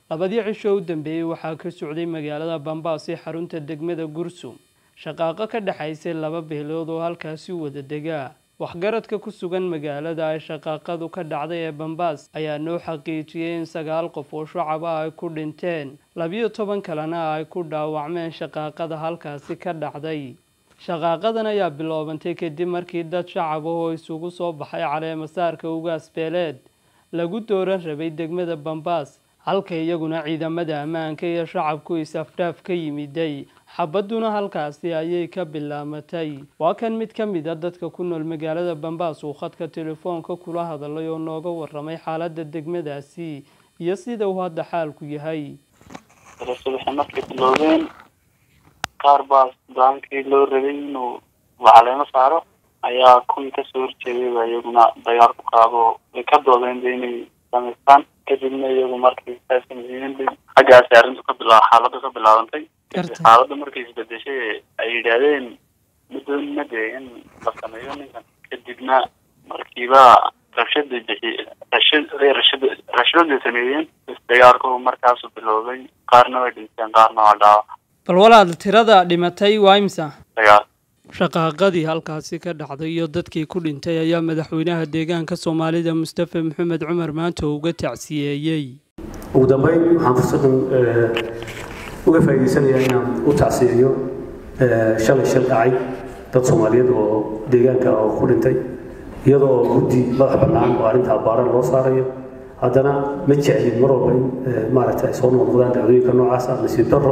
labadii cisho u dambeeyey waxaa ka socday magaalada bambaas ee xarunta degmada gursum shaqaaqo ka dhexaysay laba beelood oo halkaasi wada degaa waxgaradka ku sugan magaalada ay shaqaaqadu ka dhacday ee bambaas ayaa noo xaqiijiyey in sagaal qof oo shacab ah ay ku dhinteen labiyo toban kalena ay ku dhaawacmeen shaqaaqada halkaasi ka dhacday shaqaaqadan ayaa biloobantay kadib markii dad shacab ah oo isugu soo baxay caleemasaarka ugaas beeleed lagu dooran rabay degmada bambaas halka iyaguna ciidamada ammaanka iyo shacabku is-afdhaaf ka yimiday xabadduna halkaasi ayay ka bilaamatay waa kan mid ka mid a dadka ku nool magaalada bambaas uu khadka telefoonka kula hadalay oo nooga waramay xaaladda degmadaasi iyo sida uu hadda xaalku yahay subaxi markay biloobeen qaar baa daankii loo rabay inuu lacaleemo saaro ayaa kuwii kasoo horjeeday baa iyaguna dagaal ku qaado way ka doodeen ba inay samaystaan kadibna iyagu markay saasamayiin xaggaasi arrintu ka bila xaaladdu ka bilaabantay xaaladda markay isbedeshay ay yidhaahdeen madoonina dee in la sameeyo ninkan kadibna markiiba rabshada bixi rashad rashad rashaday sameeyeen dagaalku markaasu biloobay qaarna way dhinteen qaarna waa dhaawac bal walaal tirada dhimatay waa imsa dagaal shaqaaqadii halkaasi ka dhacday iyo dadkii ku dhintay ayaa madaxweynaha deegaanka soomaalida mustafa maxamed cumar maanta uga tacsiyeeyey ugu dambeyn waxaan fursadan uga faa'iidaysanayaa inaan u tacsiyeeyo shalay shil dhacay dad soomaaliyeed oo deegaanka oo ku dhintay iyadoo guddi madax bannaan oo arrintaa baaran loo saarayo haddana ma jeclin mar walba in maaragta ay soo noqnoqdaan dhacdooyinka noocaas ah nasiib darro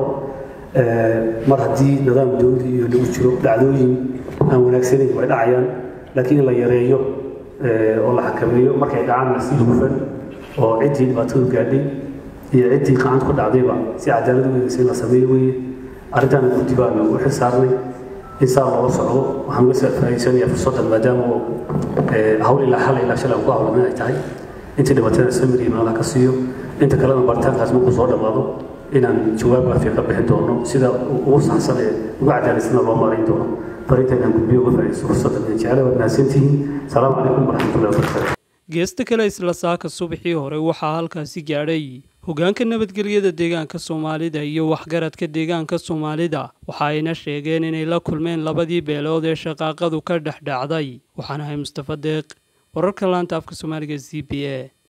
mar haddii nidaam dowli iyo lagu jiro dhacdooyin aan wanaagsanayn way dhacayaan laakiin in la yareeyo oo la xakameeyo markay dhacaanna si hufan oo ciddii dhibaatadu gaadhay iyo ciddii gacanta ku dhacdayba si cadaalad u eegaysa in la sameeyo weeye arrintaana guddi baanu u xil saarnay in saa loola socdo waxaan uga faa'iidsanayaa fursaddan maadaama oo hawl ilaa xal ilaa shalay aan ku hawlamin ay tahay intii dhibaatana samir iyo meelaha ka siiyo inta kalena baritaankaas markuu soo dhammaado inaan jawaab waafiya ka bixin doono sida ugu saxsan ee ugu cadaalaysanna loo maarayn doono farinta inaan gudbiyo uga faa'iidaysto fursaddan aan jecela waad mahadsantihiin salaamu calaykum waraxmatullahi wabarakaatu geesta kale isla saaka subaxii hore waxaa halkaasi gaadhay hogaanka nabadgelyada deegaanka soomaalida iyo waxgaradka deegaanka soomaalida waxa ayna sheegeen inay la kulmeen labadii beelood ee shaqaaqadu ka dhex dhacday waxaan ahay mustafa deeq wararka laanta afka soomaaliga z b a